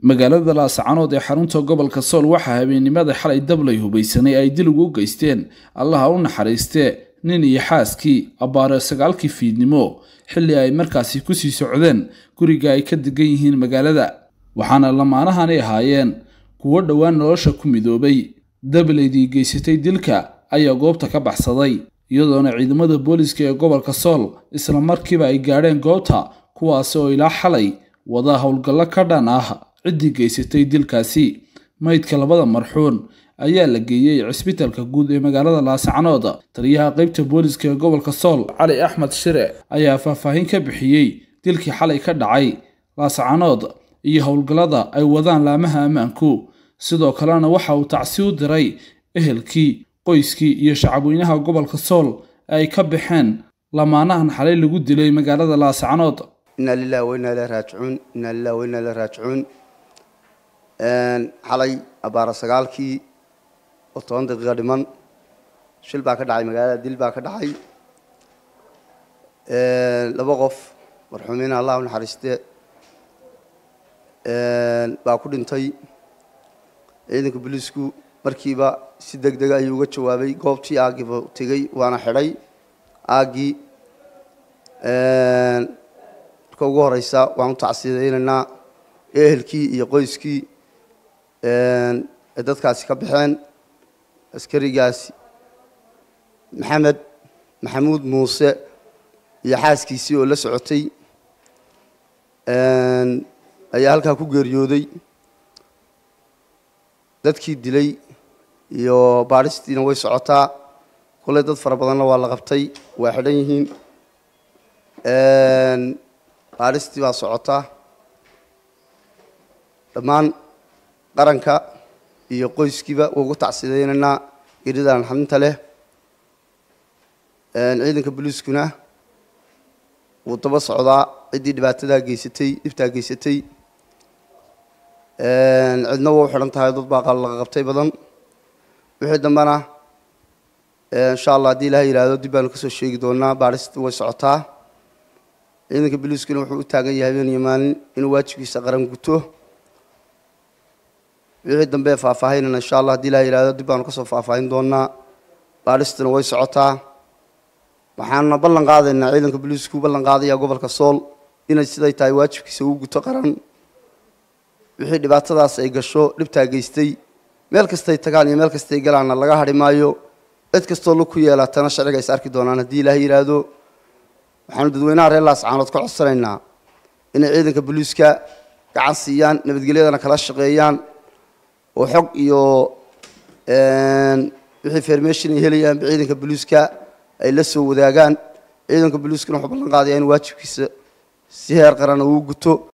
magaalada laascanood ee xarunta gobolka sool waxaa habeennimada xalay dablay hubaysanay ay dil ugu geysteen allaha u naxariistee nin iyo xaaskii abbaare sagaalkii fiidnimo xilli ay markaasi kusii socdeen guriga ay ka degan yihiin magaalada waxaana lamaanahani ahaayeen kuwo dhowaan nolosha ku midoobay dablaydii geysatay dilka ayaa goobta ka baxsaday iyadoona ciidamada booliska ee gobolka sool isla markiiba ay gaadheen goobta kuwaasi oo ilaa xalay wada howlgallo ka dhan ah ciddii geysatay dilkaasi maydka labada marxuun ayaa la geeyey cisbitalka guud ee magaalada laascanood taliyaha qeybta booliska ee gobolka sool cali axmed shire ayaa faahfaahin ka bixiyey dilkii xalay ka dhacay laascanood iyo howlgallada ay wadaan laamaha ammaanku sidoo kalena waxa uu tacsi u diray ehelkii qoyskii iyo shacabweynaha gobolka sool ay ka baxeen lamaanahan xalay lagu dilay magaalada laascanood inaa lilahi wainaa ilahi raajicuun inaa lilahi wainaa ilahi raajicuun xalay abbaara sagaalkii oo toban daqiiqa dhiman shil baa ka dhacay magaalada dil baa ka dhacay laba qof marxuumiina allah u naxariiste baa ku dhintay ciidanka booliisku markiiba si deg dega ayuu uga jawaabay goobtii aaggiiba tegey waana xidhay aaggii marka ugu horeysa waan u tacsiyadaynaynaa ehelkii iyo qoyskii ay dadkaasi ka baxeen askarigaasi maxamed maxamuud muuse iyo xaaskiisii oo la socotay ayaa halkaa ku geeriyooday dadkii dilay iyo baadhistiina way socotaa kulley dad fara badanna waa la qabtay waa xidhan yihiin baadhistii baa socotaa dhammaan qaranka iyo qoyskiiba waa ugu tacsidaynaynaa geeridan xaminta leh ciidanka booliiskuna wuu daba socdaa ciddii dhibaatadaa geysatay dhibtaa geysatay cidna waa u xidhan tahay dad baa laga qabtay badan wixii dambena insha allah haddii ilaha yihahdo dib baanu kasoo sheegi doonaa baadhista way socotaa ciidanka booliiskuna wuxuu u taagan yahay habeen iyo maalin inuu waajibkiisa qaran guto wixii dambe faahfaahinana insha allah hadii ilaha yihahdo dib baanu kasoo faahfaahin doonaa baadhistuna way socotaa waxaanuna ballan qaadaynaa ciidanka booliisku ballan qaadaya gobolka sool inay siday tahay waajibkiisa uu guto qaran wixii dhibaatadaas ay gasho dhibtaa geystay meel kastay tagaan iyo meel kastay galaanna laga hadhi maayo cid kastoo lug ku yeelatana sharciga is arki doonaan haddii ilaah yidhaahdo waxaanu dadweynaha reer laascaanood ka codsanaynaa inay ciidanka booliiska gacan siiyaan nabadgelyadana kala shaqeeyaan oo xog iyo wixii fermation ay helayaanba ciidanka booliiska ay la soo wadaagaan ciidanka booliiskuna wuxuu ballan qaadaya in waajibkiisa si heer qarana uu guto